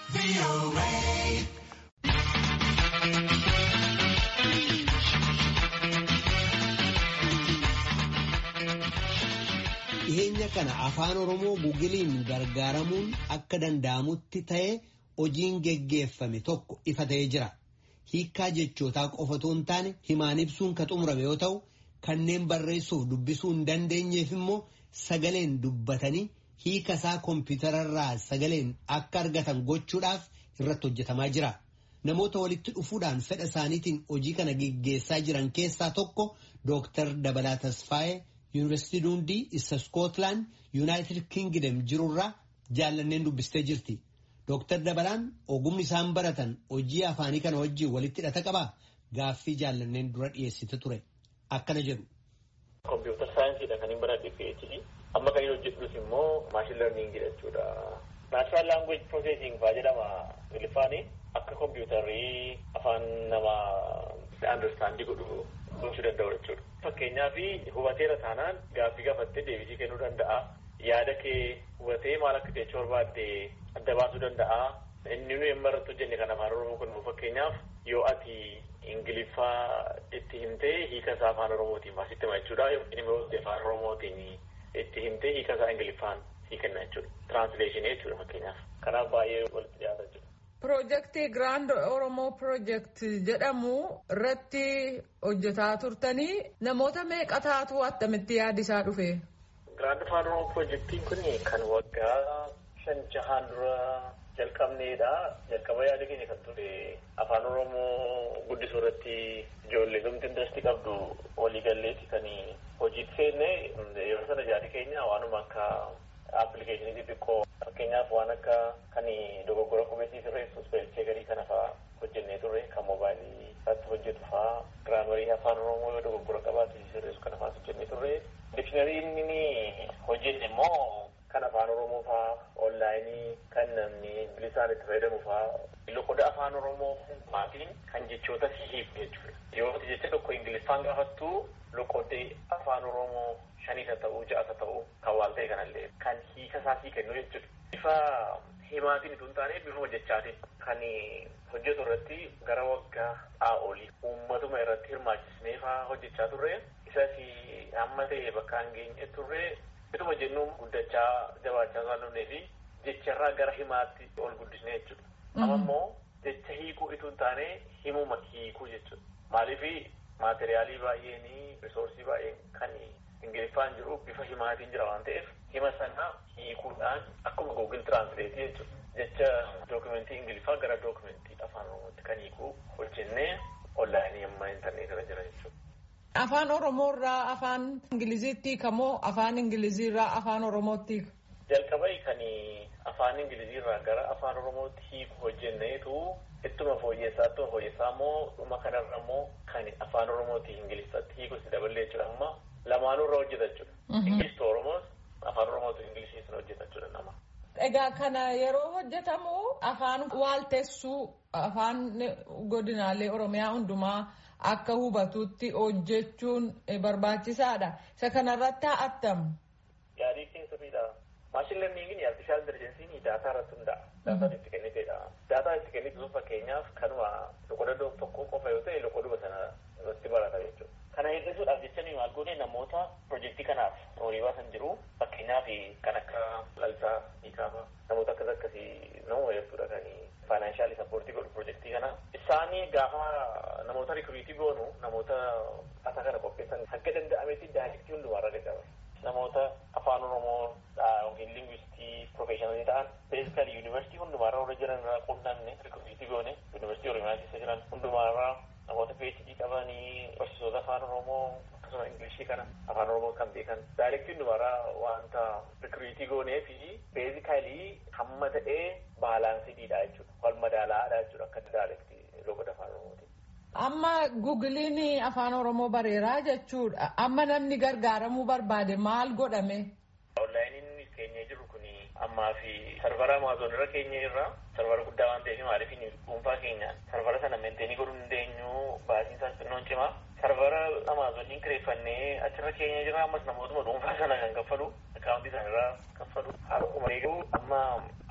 Dhiyeenya kana afaan Oromoo gugiliin gargaaramuun akka danda'amutti ta'e hojiin geggeeffame tokko ifa ta'ee jira. Hiikkaa jechootaa qofa otoo hin taane himaan ibsuun kan xumurame yoo ta'u kanneen barreessuuf dubbisuu hin dandeenyeef immoo sagaleen dubbatanii hiika isaa kompiitararraa sagaleen akka argatan gochuudhaaf irratti hojjetamaa jira. Namoota walitti dhufuudhaan fedha isaaniitiin hojii kana geggeessaa jiran keessaa tokko Dooktar Dabalaa Tasfaayee Yuunivarsiitii Duundii isa Iskootland Yuunaayitid Kingdom jirurraa jaallanneen dubbistee jirti. Dooktar Dabalaan ogumni isaan baratan hojii afaanii kana wajjin walitti hidhata qabaa? Gaaffii jaallanneen dura dhiyeessite ture. Akkana jedhu. Kompiitar saayinsiidha kan hin baradhe PhD. Amma kan hin hojjedhus immoo maashin lerniingii jechuudha. Naashinaal laanguweej piroosesiing fa'aa jedhama Ingiliffaanii akka kompiitarrii afaan namaa andarstaandii godhu gochuu danda'u jechuudha. Fakkeenyaaf hubateera taanaan gaaffii gaafattee deebisii kennuu danda'a. Yaada kee hubatee maal akka jechuu barbaadde adda baasuu danda'a. Inni nuyi amma irratti hojjenne kan afaan Oromoo kun fakkeenyaaf yoo ati Ingiliffaa itti himtee hiika isaa afaan Oromootiin baasitti hima jechuudha. Inni immoo afaan Oromootiin itti himtee hiika isaa Ingiliffaan sii kenna jechuudha. Tiraansileeshinii jechuudha fakkeenyaaf. Kanaaf baay'ee walitti dhiyaata jechuudha. Piroojeektii Giraand Oromoo Piroojeekt jedhamu irratti hojjetaa turtanii namoota meeqa taatu attamitti yaadisaa dhufe? Giraand Afaan Oromoo Piroojeektiin kun kan waggaa shan jahaan dura jalqabneedha. Jalqaba yaada keenya kan ture afaan Oromoo guddisuu irratti ijoollee gamtii indarastii qabdu waliigalleeti kan hojiitti seenne yeroo sana yaadi keenya waanuma akka aappilikeeshinii xixiqqoo fakkeenyaaf waan akka kan dogoggora qubeessii sirreessu ispeelchee garii kana fa'aa hojjennee turre kan moobaayilii irratti hojjetu fa'aa giraamarii afaan oromoo yoo dogoggora qabaatu sirreessu kana fa'aa hojjennee turre dikshinarii inni hojjenne immoo kan afaan oromoo fa'aa onlaayinii kan namni bilisaan itti fayyadamu fa'aa loqoda afaan oromoo maatiin kan jechoota hiiku jechuudha yoo jecha tokko ingiliffaan gaafattu loqodee afaan oromoo shaniisa ta'uu ja'asa ta'uu kan waan ta'e kanallee kan hiika isaa sii kennu jechuudha. Bifa himaatiin utuu hin taane bifa hojjechaatiin kan hojjetu irratti gara waggaa olii uummatuma irratti hirmaachisnee fa'aa hojjechaa turre isas amma ta'e bakka hin geenye turre ituma jennuun guddachaa jabaachaa isaan dhufnee fi jecharraa gara himaatti ol guddisnee jechuudha. Amma immoo jecha hiikuu utuu hin taane himuma hiikuu jechuudha. Maaliif maateriyaalii baay'een risoorsii baay'een kan ingiliffaan jiru bifa himaatiin jira waan ta'eef hima sana hiikuudhaan akkuma googil tiraansileetii jechuudha. Jecha dookumentii ingiliffaa gara dookumentii afaan oromootti kan hiikuu hojjennee onlaayinii amma intarneetirra jira jechuudha. Afaan Oromoo irraa afaan Ingiliziitti hiikamoo afaan Ingilizii irraa afaan Oromootti hiika? Jalqaba kan afaan Ingilizii irraa gara afaan Oromootti hiiku hojjenneetu ittuma fooyyessaa ittuma fooyyessaa immoo dhuma kanarra immoo kan afaan Oromootti Ingiliffatti hiikus daballee jechuudha amma lamaanuu irra hojjeta jechuudha. Ingilistu Oromoos afaan Oromootu Ingilisiis hojjeta jechuudha nama. Egaa kana yeroo hojjetamu afaan waaltessuu afaan godinaalee Oromiyaa hundumaa akka hubatutti hojjechuun barbaachisaadha. Isa kanarratti haa attamu. Yaadii keessa fiidha. Maashin lerniingiin artifishaal intellijensiin daataa irratti hundaa'a. Daataan itti kenniteedha. Daataa itti kennitu sun fakkeenyaaf kanuma loqoda tokko qofa yoo ta'e loqoduma sana irratti barata jechuudha. Kana hir'isuudhaaf jecha nuyi maal goone namoota piroojeektii kanaaf horii baasan jiru fakkeenyaaf kan akka lalisaa hiikaafaa namoota akkas akkasii nama jechuudha kan faayinaanshaali sappoortii godhu piroojeektii kana. Isaanii gaafa namoota rikuriitii goonu namoota asaa kana qopheessan hanga danda'ametti daayirektii hundumaarra gaggaba. Namoota afaan oromoo yookiin lingwistii profeeshinalii ta'an beezikali yuunivarsiitii hundumaarra warra jiran irraa quunnamne rikuriitii goone yuunivarsiitii oromiyaa keessa jiran hundumaarraa namoota PhD qabanii barsiisota afaan oromoo akkasuma ingilishii kana afaan oromoo kan beekan daayirektii hundumaarraa wanta rikuriitii goonee fi beezikalii hamma ta'ee baalaansiidha jechuudha wal madaalaadha jechuudha akka daayirektii loqoda afaan oromooti. Amma gugiliin afaan oromoo bareeraa jechuudha amma namni gargaaramuu barbaade maal godhame. Onlaayiniin keenyee jiru kun ammaa fi sarvara amaazoon irra keenya irra sarvara guddaa waan ta'eef maaliif dhuunfaa keenya sarvara sana meenteenii godhuu hin dandeenyu baasiin isaas xinnoon cimaa sarvara amaazooniin kireeffannee achirra keenya jira ammas namootuma dhuunfaa sana kan kaffalu akaawuntii isaanirraa kaffalu haaruma eeguu amma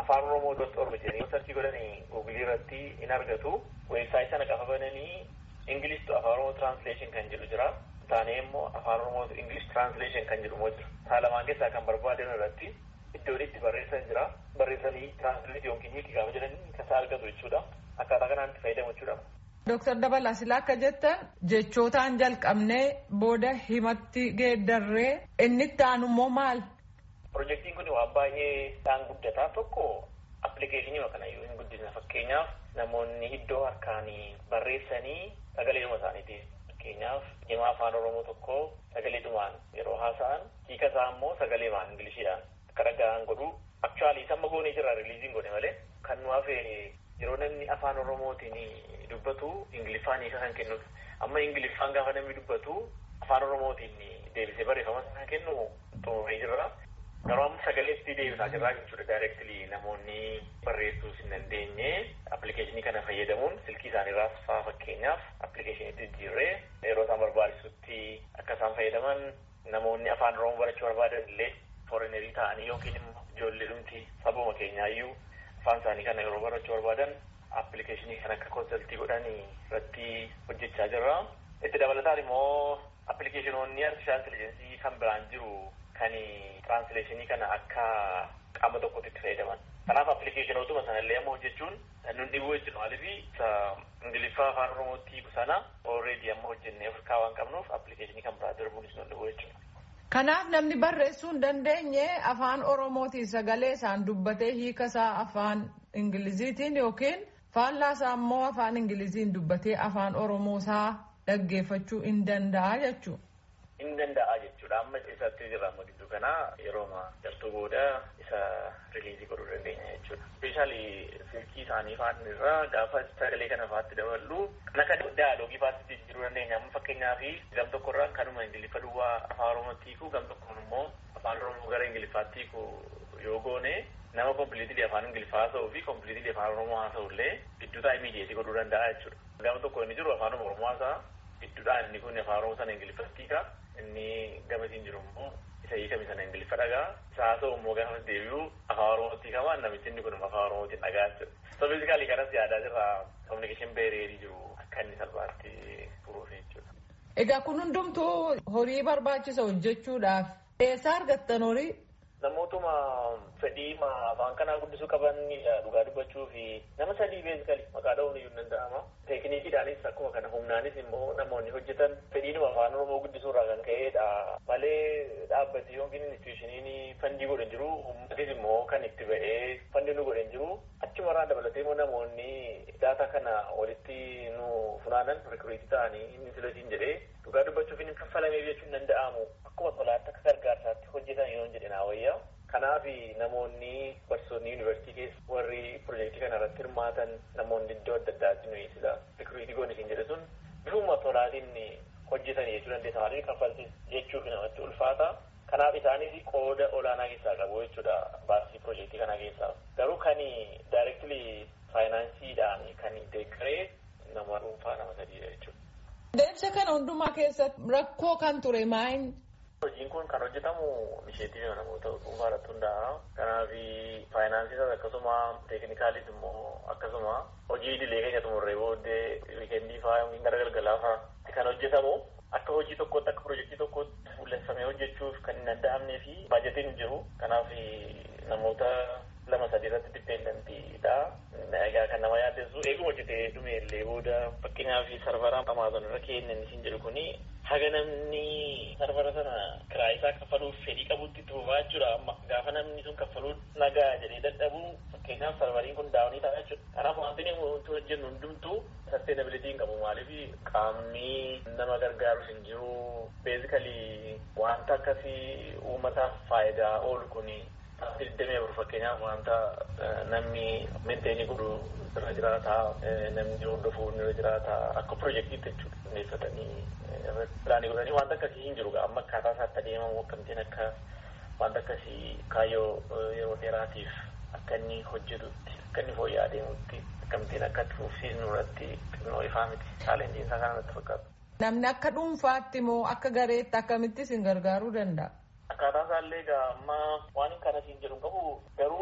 afaan oromoo dot org jedhanii sarchii godhanii guugilii irratti in argatu weebsaayitii sana qafa bananii ingilish to afaan oromoo translation kan jedhu jira taanee immoo afaan oromoo to english translation kan jedhu immoo jira saa lamaan keessaa kan barbaadan irratti iddoon itti barreessan jira barreessanii translate yookiin hiiki gaafa jedhanii kasaa argatu jechuudha akkaataa kanaan itti fayyadamu jechuudha. Dooktar Dabalaa Silaa akka jettan jechootaan jalqabnee booda himatti geeddarree inni itti aanu immoo maal? Pirojektiin kun waan baay'ee dhaan guddataa tokko appilikeeshinii kana yoo hin guddisne fakkeenyaaf namoonni iddoo harkaan barreessanii sagaleedhuma isaaniiti. Fakkeenyaaf himaa afaan Oromoo tokko sagaleedhumaan yeroo haasa'an hiika isaa immoo sagaleemaan Ingilishiidhaan akka dhaga'an godhu akchuwaalii samma goonee jira riiliiziin godhe malee kan nu hafe yeroo namni afaan Oromootiin dubbatu Ingiliffaan hiika kan kennu amma Ingiliffaan gaafa namni dubbatu afaan Oromootiin deebisee barreeffama kan kennu xumuree jirra. Garuu amma sagaleetti deebisaa jirraa jechuudha daayireektilii namoonni barreessuus hin dandeenye appilikeeshinii kana fayyadamuun silkii isaaniirraas faa fakkeenyaaf appilikeeshiniitti jijjiirree yeroo isaan barbaachisutti akka isaan fayyadaman namoonni afaan Oromoo barachuu barbaadan illee foorinerii ta'anii yookiin immoo ijoollee dhumti sabuma keenyaayyuu afaan isaanii kana yeroo barachuu barbaadan appilikeeshinii kan akka konsaltii godhanii irratti hojjechaa jirra. Itti dabalataan immoo appilikeeshinoonni artifishaal intelligensii kan biraan jiru kan tiraansileeshinii kana akka qaama tokkotti itti fayyadaman. Kanaaf appilikeeshinootuma sanallee amma hojjechuun nun dhibuu jechuudha. Maaliif ingiliffaa afaan oromootti sana already amma hojjennee Afrikaa waan qabnuuf appilikeeshinii kan biraa darbuunis nun dhibuu jechuudha. Kanaaf namni barreessuu hin dandeenye afaan oromootiin sagalee isaan dubbatee hiika isaa afaan ingiliziitiin yookiin faallaa isaa immoo afaan ingiliziin dubbatee afaan oromoo isaa dhaggeeffachuu hin danda'a jechuudha. hin danda'a jechuudha amma isatti jirra amma gidduu kana yerooma jartuu booda isa riliizii godhuu dandeenya jechuudha. Speeshaalii silkii isaanii faan irraa gaafa sagalee kana faatti daballu kan akka daaloogii faatti jijjiiruu dandeenya amma fakkeenyaaf gam tokko irraa kanuma ingiliffa duwwaa afaan oromootti hiikuu gam tokkoon immoo afaan oromoo gara ingiliffaatti hiikuu yoo goone nama kompiliitilii afaan ingiliffaa haasa'uu fi kompiliitilii afaan oromoo haasa'u illee gidduutaa imiidiyeetii godhuu danda'a jechuudha. Gama tokko inni jiru afaan oromoo haasa'a gidduudhaan inni kun afaan oromoo sana ingiliffatti hiika inni gamatiin jiru immoo isa hiikame sana ingiliffa dhagaa isa haasa'u immoo gaafa deebi'u afaan oromootti hiikama namichi inni kun afaan oromootiin dhagaa jechuudha. So fiizikaalii kanas yaadaa jirra kominikeeshin beereerii jiru akka inni salphaatti furuuf jechuudha. Egaa kun hundumtuu horii barbaachisa hojjechuudhaaf eessaa argattan horii? Namootuma fedhii afaan kanaa guddisuu qaban dhugaa dubbachuu fi nama sadii beezikali maqaa dha'uun iyyuu danda'ama. Teekinikiidhaanis akkuma kana humnaanis immoo namoonni hojjetan fedhiinuma afaan oromoo guddisuu irraa kan ka'edha. Malee dhaabbati yookiin institushiniin fandii godhan jiru uummatis immoo kan itti ba'ee fandii nu godhan jiru achumarraa dabalatee immoo namoonni daataa kana walitti nu funaanan rikuriitii ta'anii inni filatiin jedhee dhugaa dubbachuuf hin kaffalamee jechuun danda'amu. Akkuma tolaatti akka gargaarsaatti hojjetan yoo jedhe naa wayyaa. Kanaaf namoonni barsiisonni yuunivarsiitii keessa warri piroojeektii kana irratti hirmaatan namoonni iddoo adda addaatti nuyi sila rikuriitii goone isin jedhe sun bifuma tolaatiin hojjetan jechuu dandeessa. Maaliif kaffaltis jechuuf namatti ulfaata. Kanaaf isaanis qooda olaanaa keessaa qabu jechuudha baasii piroojeektii kana keessaa. Garuu kan daayireektilii faayinaansiidhaan kan deeggaree nama dhuunfaa nama sadiidha jechuudha. Deemsa kana hundumaa keessatti rakkoo kan ture maayin? Hojiin kun kan hojjetamu isheetii namoota dhuunfaa irratti hundaa'a. Kanaaf faayinaansiisas akkasuma teeknikaalis immoo akkasuma hojii idilee keenya xumurree booddee wiikendii fa'aa yookiin gara galgalaa fa'aa kan hojjetamu akka hojii tokkootti akka piroojeektii tokkootti fuulleffamee hojjechuuf kan hin danda'amnee fi baajetiin hin jiru. Kanaaf namoota lama sadii irratti dipeendentiidha. Egaa kan nama yaaddessu eeguma hojjetee dhume illee booda fakkeenyaaf sarvara amaazon irra kennan isin jedhu kuni haga namni sarvara sana kiraa isaa kaffaluuf fedhii qabutti itti fufaa jechuudha. Amma gaafa namni sun kaffaluu nagaa jedhee dadhabu fakkeenyaaf sarvariin kun daawunii ta'a jechuudha. Kanaaf wanti nuti hojjennu hundumtuu sasteenabilitii hin qabu maaliif qaamni nama gargaaru hin jiru. Beezikalii wanta akkasii uummataaf faayidaa oolu kuni digdamii afur fakkeenyaaf wanta namni meenteeni godhu irra jiraata namni hordofu irra jiraata akka piroojeektiitti jechuudha xinneeffatanii pilaanii godhanii wanta akkasii hin jiru amma akkaataa isaatti adeemamu akkamittiin akka wanta akkasii kaayyoo yeroo dheeraatiif akka inni hojjetutti akka inni fooyya'aa adeemutti akkamittiin akka itti fufsiisnu irratti xinnoo ifaa miti chaalenjiin isaa kana natti fakkaata. Namni akka dhuunfaatti moo akka gareetti akkamitti isin gargaaruu danda'a? Akkaataa isaallee egaa amma waan kana siin jedhu qabu garuu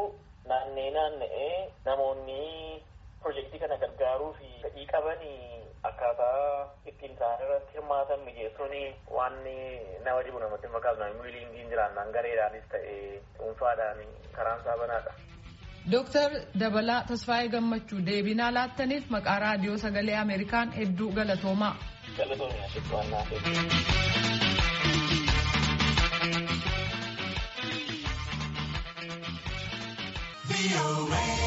naannee naanna'ee namoonni pirojektii kana gargaaruu fi fedhii qabanii akkaataa ittiin isaan irratti hirmaatan mijeessuun waan nama dhibu namatti fakkaatu miiliingiin jiraannaan gareedhaanis ta'e dhuunfaadhaan karaan isaa banaadha. Dooktar Dabalaa Tasfaayee Gammachuu deebinaa laattaniif maqaa raadiyoo sagalee Ameerikaan hedduu galatoomaa. Galatoomaa jechuun waan naaf be away.